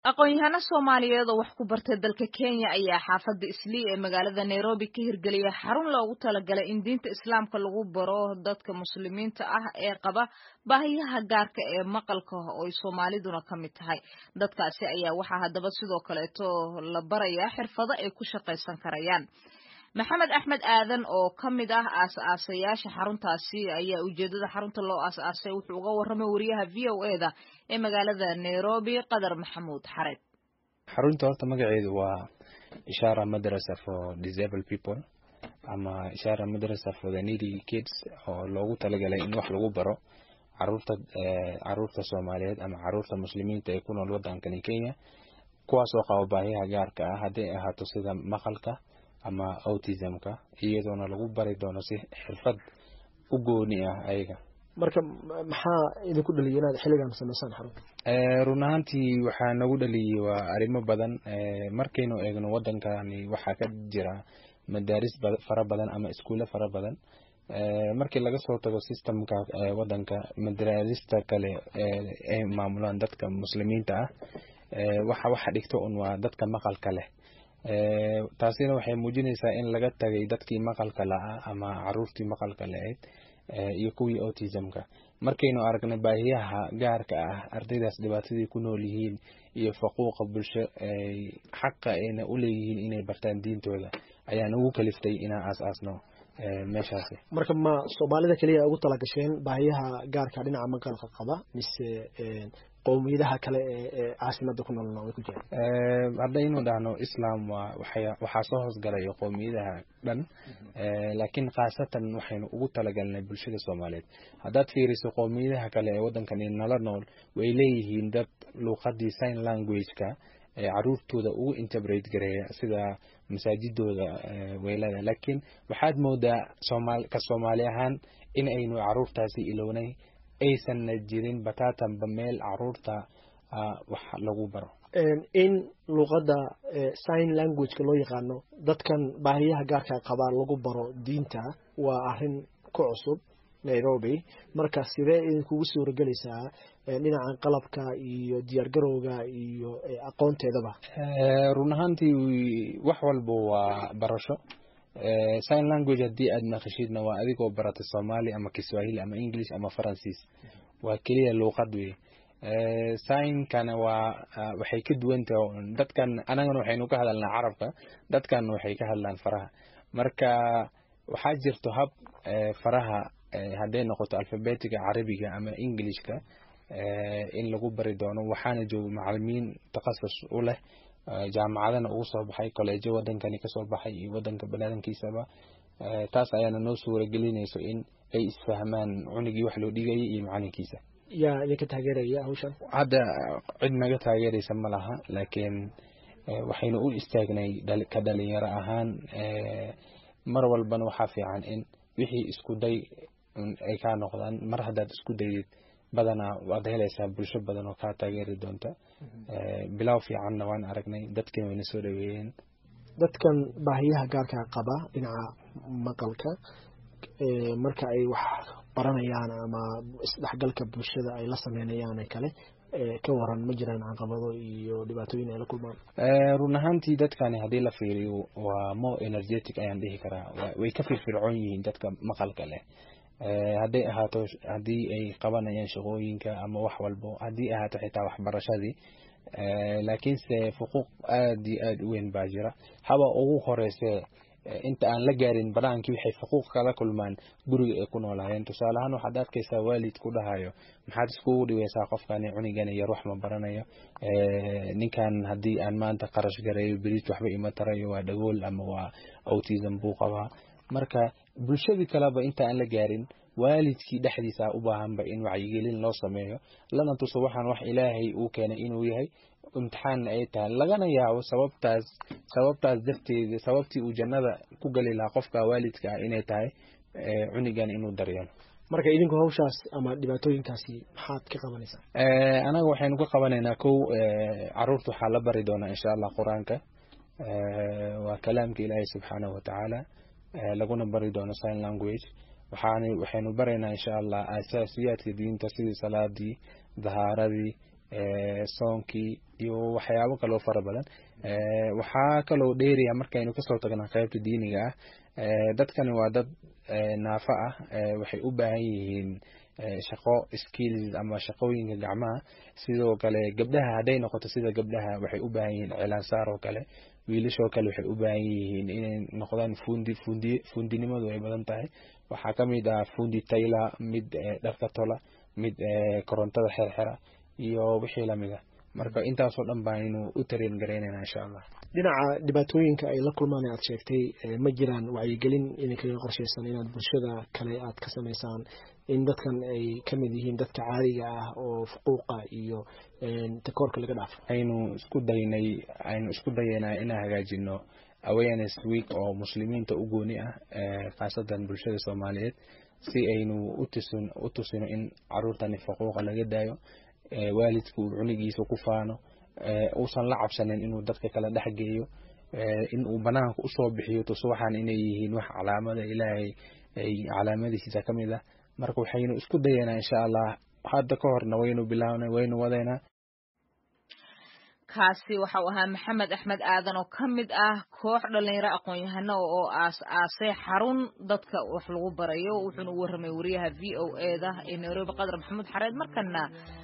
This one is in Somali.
aqoon-yahano soomaaliyeed oo wax ku bartay dalka kenya ayaa xaafadda islii ee magaalada nairobi ka hirgeliyay xarun loogu talagalay in diinta islaamka lagu baro dadka muslimiinta ah ee qaba baahiyaha gaarka ee maqalka oo ay soomaaliduna ka mid tahay dadkaasi ayaa waxaa haddaba sidoo kaleeto la barayaa xirfado ay ku shaqaysan karayaan maxamed axmed aadan oo ka mid ah aas-aasayaasha xaruntaasi ayaa ujeedada xarunta loo aas-aasay wuxuu uga warramay wariyaha v o e da ee magaalada nairobi qadar maxamuud xareed xarunta horta magaceedu waa ishara madrasa for disabled people ama ishara madrasa for the needy kids oo loogu talagalay in wax lagu baro caruurta caruurta soomaaliyeed ama caruurta muslimiinta ee ku nool wadankani kenya kuwaas oo qaba baahiyaha gaarka ah hadday ahaato sida maqalka ama autismka iyadoona lagu bari doono si xirfad u gooni ah ayaga marka maxaa idinku dhaliyay inaad xilligan samaysaan xarunta run ahaantii waxaa nagu dhaliyay waa arrimo badan markaynu eegno wadankani waxaa ka jira madaaris fara badan ama iskuulle fara badan markii laga soo tago systemka wadanka madaarista kale ay maamulaan dadka muslimiinta ah waxa waxa dhigto un waa dadka maqalka leh taasina waxay muujinaysaa in laga tagay dadkii maqalka la-a ama caruurtii maqalka la-eyd iyo kuwii autismka markaynu aragnay baahiyaha gaarka ah ardaydaas dhibaatadii ku nool yihiin iyo faquuqa bulsho xaqa ayna u leeyihiin inay bartaan diintooda ayaan ugu kaliftay inaan aas-aasno meeshaasi marka ma soomaalida keliya ugu talagasheen baahiyaha gaarka dhinaca maqalka qaba mise qowmiyadaha kale ee caasimada ku noolna way ku jiraan haddaynu dhahno islam waa waxaa soo hoosgalay qowmiyadaha dhan laakiin khaasatan waxaynu ugu talagalnay bulshada soomaaliyeed haddaad fiiriso qowmiyadaha kale ee waddankani nala nool way leeyihiin dad luuqadii sign language-ka ee caruurtooda ugu interbrate gareeya sida masaajidooda weylada laakiin waxaad moodaa somal ka soomaali ahaan in aynu caruurtaasi ilownay aysanna jirin bataatanba meel caruurta wax lagu baro in luuqadda sign languageka loo yaqaano dadkan baahiyaha gaarka qabaa lagu baro diinta waa arrin ku cusub nairobi marka sidee idinkugu suuragelaysaa dhinaca qalabka iyo diyaargarowga iyo aqoonteedaba run ahaantii wax walba waa barasho sign language haddii aad maqashidna waa adigoo barata soomaali ama kiswahili ama english ama faransiis waa keliya luuqad wey signkana waa waxay ka duwan tahay dadkan anagana waxaynu ka hadalnaa carabka dadkan waxay ka hadlaan faraha marka waxaa jirto hab faraha hadday noqoto alfabetiga carabiga ama englishka in lagu bari doono waxaana jooga macalimiin takhasus u leh jaamacadana ugu soo baxay kolleejo wadankani kasoo baxay iyo wadanka banaadankiisaba taas ayaana noo suura gelinayso in ay isfahmaan cunigii wax loo dhigayay iyo macalinkiisa yaa idinka taageeraya hawshan hadda cid naga taageeraysa ma laha laakiin waxaynu u istaagnay ka dhalinyaro ahaan mar walbana waxaa fiican in wixii isku day ay kaa noqdaan mar haddaad isku daydid badanaa waad helaysaa bulsho badan oo kaa taageeri doonta bilow fiicanna waan aragnay dadkii wayna soo dhaweeyeen dadkan baahiyaha gaarka qaba dhinaca maqalka marka ay wax baranayaan ama isdhexgalka bulshada ay la sameynayaan kale ka waran ma jiraan caqabado iyo dhibaatooyin ay la kulmaan run ahaantii dadkani haddii la fiiriyo waa more energetic ayaan dhihi karaa way ka firfircoon yihiin dadka maqalka leh hadday ahaato haddii ay qabanayaan shaqooyinka ama wax walbo haddii ahaato xitaa waxbarashadii laakiinse fuquuq aad iyo aad u weyn baa jira haba ugu horeyse inta aan la gaarin banaankii waxay xuquuq kala kulmaan guriga ay ku noolaayeen tusaale ahaan waxaad arkaysaa waalid ku dhahayo maxaad iskugu dhiweysaa qofkani cunigani yar wax ma baranayo ninkan haddii aan maanta qarash gareeyo berit waxba ima tarayo waa dhagool ama waa autism buu qabaa marka bulshadii kaleba inta aan la gaarin waalidkii dhexdiisa u baahanba in wacyigelin loo sameeyo lana tuso waxaan wax ilaahay uu keenay inuu yahay imtixaanna ay tahay lagana yaabo sababtaas sababtaas darteeda sababtii uu jannada ku geli lahaa qofka waalidka ah inay tahay cunigan inuu daryeelo marka idinku hawshaas ama dhibaatooyinkaasi maxaad ka qabanaysaa anaga waxaynu ka qabanaynaa kow caruurta waxaa la bari doonaa insha allah qur-aanka waa kalaamka ilaahay subxaanahu watacaala laguna bari doono sign language waxaan waxaynu baraynaa insha allah asaasiyaadka diinta sidii salaadii dahaaradii soonkii iyo waxyaabo kaloo fara badan waxaa kaloo dheeriya markaynu kasoo tagna qaybta diiniga ah dadkani waa dad naafa ah waxay u baahan yihiin shaqo skills ama shaqooyinka gacmaha sidoo kale gabdhaha hadday noqoto sida gabdhaha waxay u baahan yihiin cilaansaar oo kale wiilashoo kale waxay u baahan yihiin inay noqdaan fundi fundi fundinimadu ay badan tahay waxaa ka mid ah fundi tayla mid dharka tola mid korontada xerxera iyo wixii lamid ah marka intaasoo dhan baaynu u tareen garaynayna insha allah dhinaca dhibaatooyinka ay la kulmaan aad sheegtay ma jiraan wacyigelin idinkaga qorshaysan inaad bulshada kale aad ka samaysaan in dadkan ay ka mid yihiin dadka caadiga ah oo fuquuqa iyo takoorka laga dhaafo aynu isku daynay aynu isku dayaynaa inaan hagaajino awareness week oo muslimiinta u gooni ah khaasatan bulshada soomaaliyeed si aynu utusin u tusino in caruurtani faquuqa laga daayo waalidka uu cunigiisa ku faano uusan la cabsanin inuu dadka kala dhex geeyo in uu banaanka usoo bixiyo tusuwaxan inay yihiin wax calaamada ilaahay ay calaamadihiisa ka mid ah marka waxaynu isku dayaynaa insha allah hadda ka horna waynu bilaabnay waynu wadaynaa kaasi waxau ahaa maxamed axmed aadan oo ka mid ah koox dhalinyaro aqoon-yahano oo aas aasay xarun dadka wax lagu barayo wuxuuna u warramay wariyaha v o e da ee nairobi qadar maxamuud xareed markana